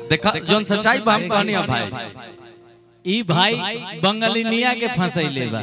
देखा जोन सच्चाई बा हम कहनी है भाई ई भाई बंगालिनिया के फंसैले बा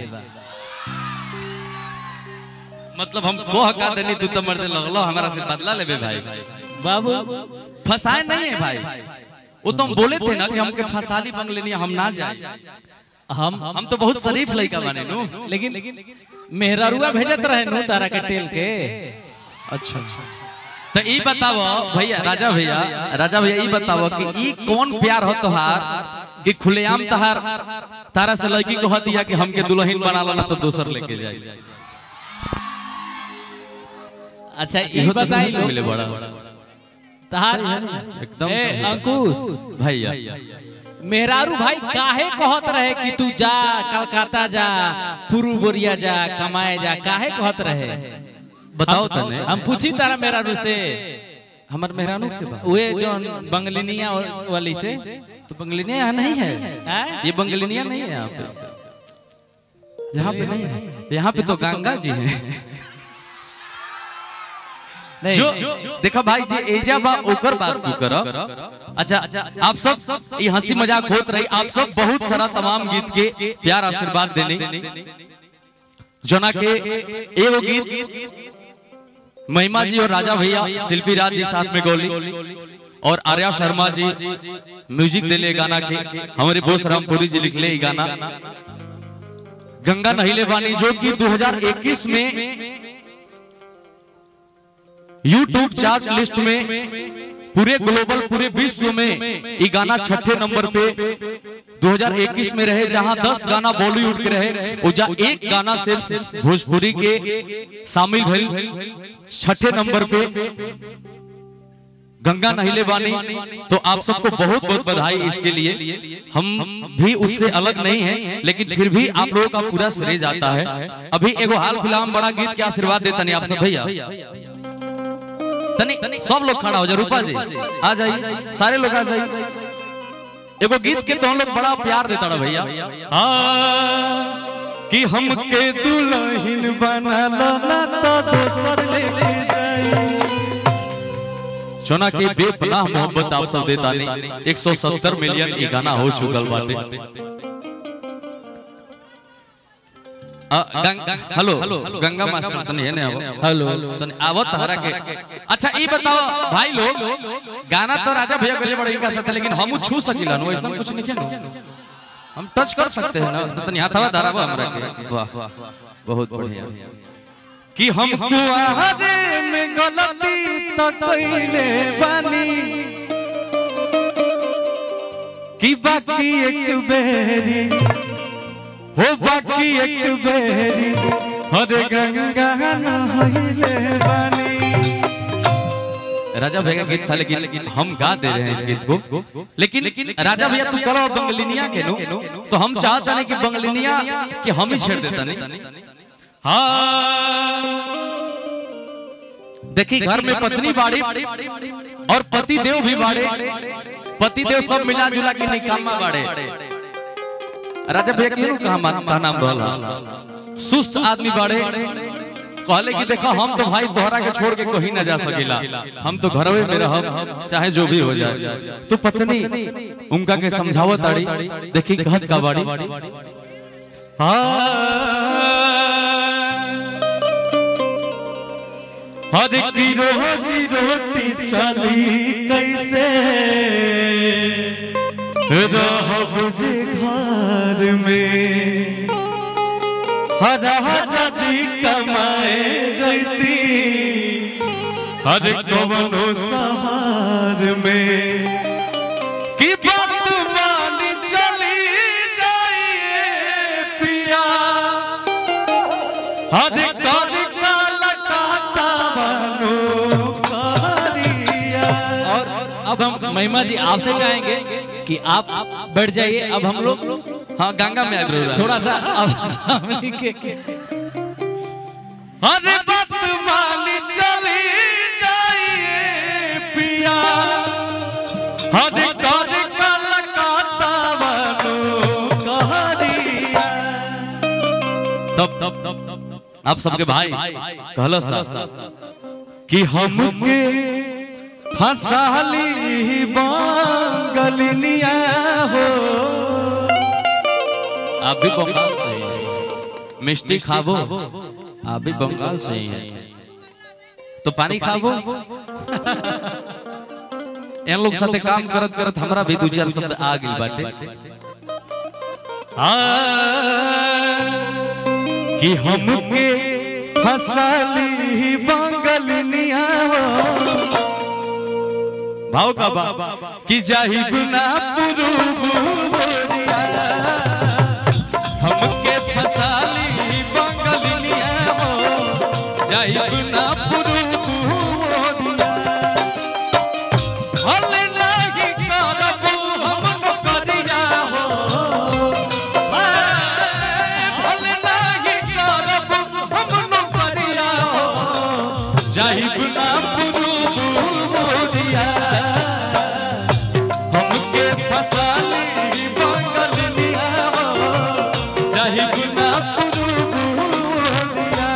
मतलब हम कोह का देनी तू तो मर्दे लगलो हमारा से बदला लेबे भाई बाबू फंसाए नहीं है भाई वो तो हम बोले थे ना कि हमके फंसाली बंगलेनिया हम ना जाए हम हम तो बहुत शरीफ लड़का बने नु लेकिन मेहरारुआ भेजत रहे नु तारा के टेल के अच्छा तो ई बताओ भैया राजा भैया राजा भैया ई बताओ कि ई कौन प्यार हो तोहार कि खुलेआम तहार तारा से लड़की को दिया कि हमके दुल्हन बना लो ना तो दोसर लेके जाए अच्छा ई इहो तो बताई नहीं मिले बड़ा तहार एकदम ए सही। अंकुश भैया मेहरारू भाई काहे कहत रहे कि तू जा कलकत्ता जा पुरू बोरिया जा कमाए जा काहे कहत रहे बताओ तने हम पूछी तारा मेहरारू से हमर मेहरानू के बा वे जो बंगलिनिया वाली से तो बंगलिनिया यहाँ नहीं है हैं? ये बंगलिनिया नहीं है यहाँ पे यहाँ पे नहीं है यहाँ पे तो गंगा जी हैं नहीं जो देखा भाई जे एजा बा ओकर बात तू कर अच्छा आप सब ये हंसी मजाक होत रही आप सब बहुत सारा तमाम गीत के प्यार आशीर्वाद देने जना के एगो गीत महिमा जी और राजा भैया शिल्पी राज जी साथ में गोली और आर्या शर्मा जी म्यूजिक दिले गाना के हमारे बोस रामपुरी जी लिखले ई गाना गंगा नहिले बानी जो कि 2021 में यूट्यूब चार्ट लिस्ट में पूरे ग्लोबल पूरे विश्व में ये गाना छठे नंबर पे 2021 में रहे जहां 10 गाना बॉलीवुड के रहे और जा एक गाना सिर्फ भोजपुरी के शामिल भइल छठे नंबर पे गंगा नहिले बानी तो आप सबको बहुत बहुत बधाई इसके लिए हम भी उससे अलग नहीं हैं लेकिन फिर भी आप लोगों का पूरा श्रेय जाता है अभी एगो हाल फिलहाल बड़ा गीत के आशीर्वाद देता नहीं आप सब भैया तनी सब लोग खड़ा हो जाए रूपा जी आ जाइए सारे लोग आ जाइए एगो गीत के तो हम लोग बड़ा प्यार देता रहा भैया हाँ, कि हमके दुल्हन बना लो ना तो दोसर लेके जाई सोना के बेपनाह मोहब्बत आप सब देता नहीं 170 मिलियन ये गाना हो चुकल बाटे अ, गंग- हेलो गंगा मास्टर तनी है ना हेलो तनी आवत हरा के अच्छा ई बताओ भाई लोग गाना तो राजा भैया गले बड़े इनका साथ है, लेकिन हम छू सकिला नो ऐसा कुछ नहीं है हम टच कर सकते हैं ना तो तनी हाथवा धराबो हमरा के वाह बहुत बढ़िया कि हम कुआरे में गलती तो कइले बानी कि बाकी एक बेरी हो बाकी एक बेरी हरे गंगा नहइले बानी राजा भैया का गीत था लेकिन हम गा दे रहे हैं इस गीत को लेकिन राजा भैया तू करो बंगलिनिया के नो तो हम चाहते नहीं कि बंगलिनिया कि हम ही छेड़ देता नहीं हाँ देखी घर में पत्नी बाड़ी और पति देव भी बाड़े पति देव सब मिला जुला के निकामा बाड़े राजा भैया के कहा मान का नाम रहला सुस्त आदमी बाड़े कहले कि देखा हम तो भाई तोहरा के छोड़ के कहीं ना जा सकेला हम तो घरवे में रहब चाहे जो भी हो जाए तो पत्नी उनका के समझावत आड़ी देखी कहत का बाड़ी हर की रोजी रोटी चली कैसे रहब जे घर में राजा जी कमाए जैती हर कवनो सहार में कि बात मान चली जाइए पिया हर कर काला काटा बनो कारिया और अब हम महिमा जी आपसे चाहेंगे कि आप बैठ जाइए अब हम लोग हाँ गंगा में आ गए थोड़ा सा अब हमनी के अरे बात मान चली जाइए पिया अरे कर कलकत्ता बनो कहरिया तब तब आप सबके भाई कहलो सा कि हमके फसाली बंगलिनिया हो आप भी बंगाल से ही हैं। मिष्टी खाबो आप भी बंगाल से ही हैं। तो पानी खाबो इन लोग साथे काम करत करत हमरा भी दो चार शब्द आ गइल बाटे आ, कि हमके फसाली बंगलिनिया हो भाव का बा कि जाहिब ना पुरुबुरिया हमके फसाली बंगलिनिया हो जाहिब ना पुरुबुरिया हल नाही करबू हम नौकरिया हो हल नाही करबू हम नौकरिया हो जाहिब ना पुरुबुरिया हमके फसाली बंगलिया हो जाहिब ना पुरुबुरिया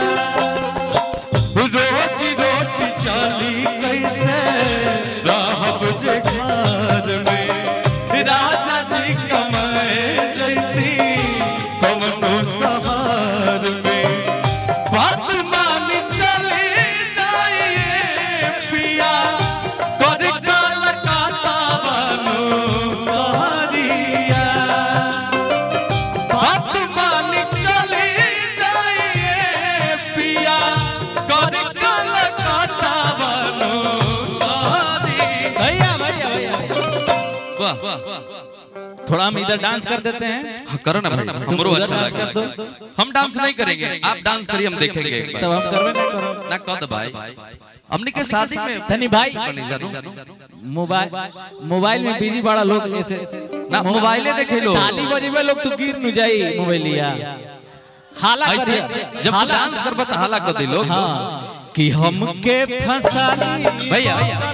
रोजी रोटी चाली कैसे रहब जे घर में राजा जी कमाए जैती कमनो सवार में बात मान चले जाइए पिया कर काल काता बानो तोहरिया बात मान चले जाइए पिया कर कल काटा बनो भैया भैया भैया वाह थोड़ा हम इधर डांस कर देते हैं हाँ, करो ना भाई हमरो उधर अच्छा डांस कर लगा दो। हम डांस नहीं करेंगे आप डांस करिए हम देखेंगे एक बार तब हम करवे ना करो ना कह दो भाई हमने के शादी में धनी भाई नहीं जानू मोबाइल मोबाइल में बिजी बड़ा लोग ऐसे ना मोबाइले देखे लो ताली बजेबे लोग तो गिर न जाई मोबाइलिया हाला ऐसे करे जब तू डांस करबा तो हाला कर दे लोग हाँ कि हमके फंसाली भैया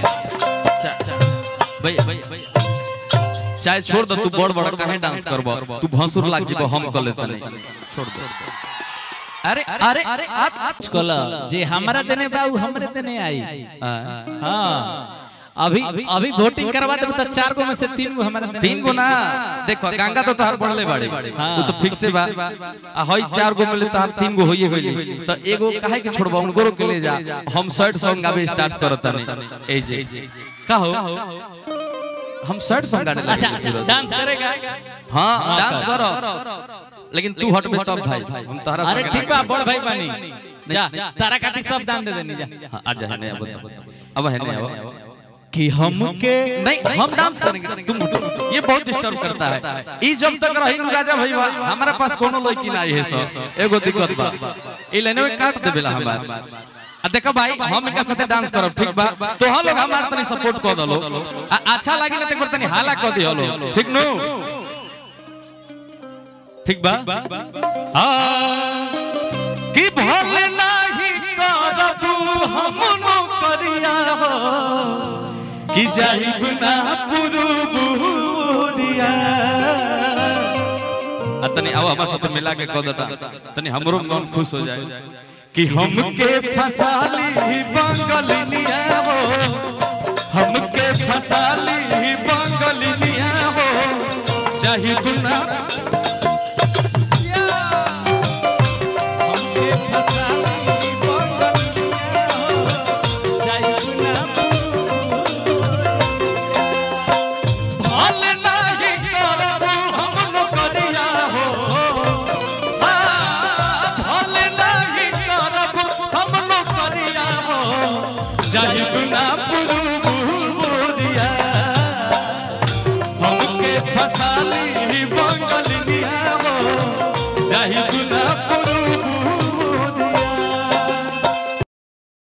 भैया भैया चाहे छोड़ दो तू बड़ बड़ काहे डांस करबो तू भसुर लाग जीबो हम कर लेते नहीं छोड़ दो अरे अरे अरे आज कल जे हमरा देने बा उ हमरे देने आई हाँ अभी अभी वोटिंग करवा देबो तो चार गो में से तीन गो हमारे देने तीन गो ना देखो गंगा तो तोहार बढ़ले बाड़ी हाँ। वो तो फिक्स बा आ हई चार गो मिले तोहार तीन गो होइए गइली तो एगो काहे के छोड़बा उनको के ले जा हम शर्ट सॉन्ग गावे स्टार्ट करत नहीं ए जे का हो हम शर्ट सॉन्ग गाने लगे अच्छा डांस करेगा हां डांस करो लेकिन तू हटबे तब भाई हम तोहरा अरे संगे ठीक बा बड़ भाई बानी जा तारा काटी सब दान दे देनी जा हाँ, आजा है नहीं अब अब है नहीं अब कि हमके नहीं हम डांस करेंगे तुम हटो ये बहुत डिस्टर्ब करता है ई जब तक रही नु राजा भाई बा हमारा पास कोनो लड़की ना है सब एगो दिक्कत बा ई लाइन में काट देबेला हमार आ देखो भाई हम इनका साथे डांस करब ठीक बा तो हम लोग हमार तनी सपोर्ट कर दलो आ अच्छा लागी ना तो तनी हाला कर दियो लो ठीक नु ठीक बा हां कि भले नाही करबू हम नो करिया हो कि जाहिब ना पुरुबुरिया आ तनी आओ हमारे साथ मिला के कह दो डांस तनी हमरो मन खुश हो जाए कि हमके फसाली बंगलिनिया हो हमके फसाली बंगलिनिया हो जाहिब ना हमके फसाली बंगलिनिया हो जाहिब ना भल नाही करबू हम नौकरिया हो हाँ, भल नाही करबू हम नौकरिया हो जाहिब ना